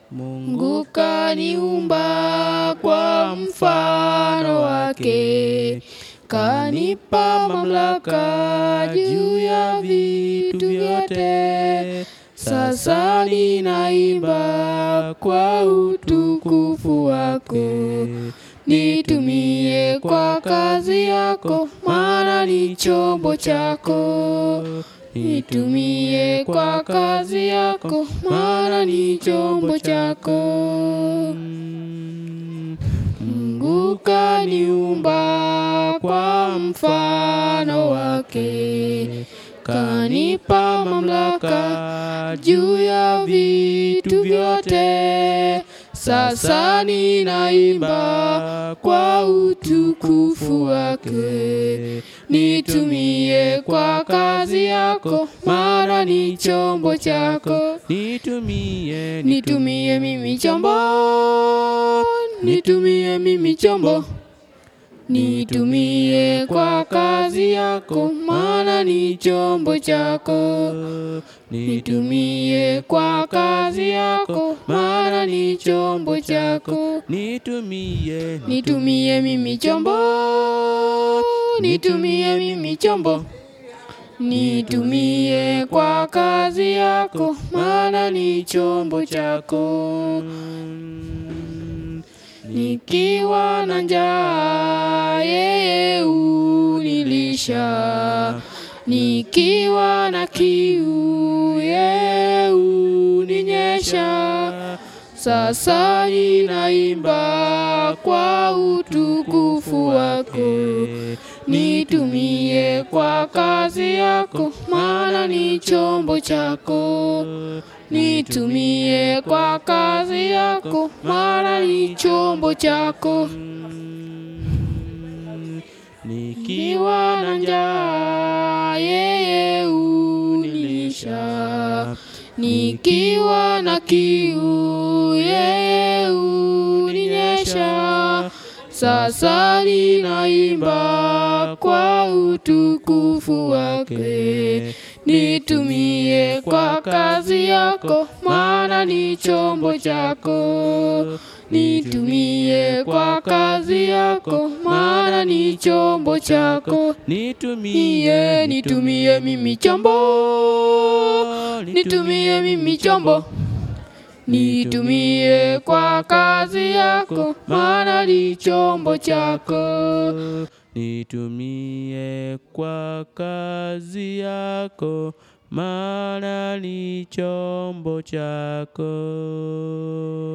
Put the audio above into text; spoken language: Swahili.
Mungu kaniumba kwa mfano wake, kanipa mamlaka juu ya vitu vyote. Sasa ninaimba kwa utukufu wako, nitumie kwa kazi yako, maana ni chombo chako. Nitumie kwa kazi yako, maana ni chombo chako. Mungu kaniumba kwa mfano wake, kanipa mamlaka juu ya vitu vyote. Sasa ninaimba kwa utukufu wake, nitumie kwa kazi yako, maana ni chombo chako. Nitumie, Nitumie mimi chombo, nitumie mimi chombo, nitumie kwa kazi yako, maana ni chombo chako. Nitumie kwa kazi yako, maana ni chombo chako. Nitumie, Nitumie mimi chombo, nitumie mimi chombo, nitumie kwa kazi yako, maana ni chombo chako. Nikiwa na njaa, yeye unilisha, nikiwa na kiu, yeye uninyesha. Sasa ninaimba kwa utukufu wako, nitumie kwa kazi yako, maana ni chombo chako. Nitumie kwa kazi yako, maana ni chombo chako. Nikiwa na njaa, yeye unilisha, nikiwa na kiu, yeye uninyesha. Sasa ninaimba kwa utukufu wake, nitumie kwa kazi yako, maana ni chombo chako. Nitumie kwa kazi yako, maana ni chombo chako. nitumie, Niye, nitumie mimi chombo, nitumie mimi chombo, nitumie kwa kazi yako, maana ni chombo chako. Nitumie kwa kazi yako, maana ni chombo chako.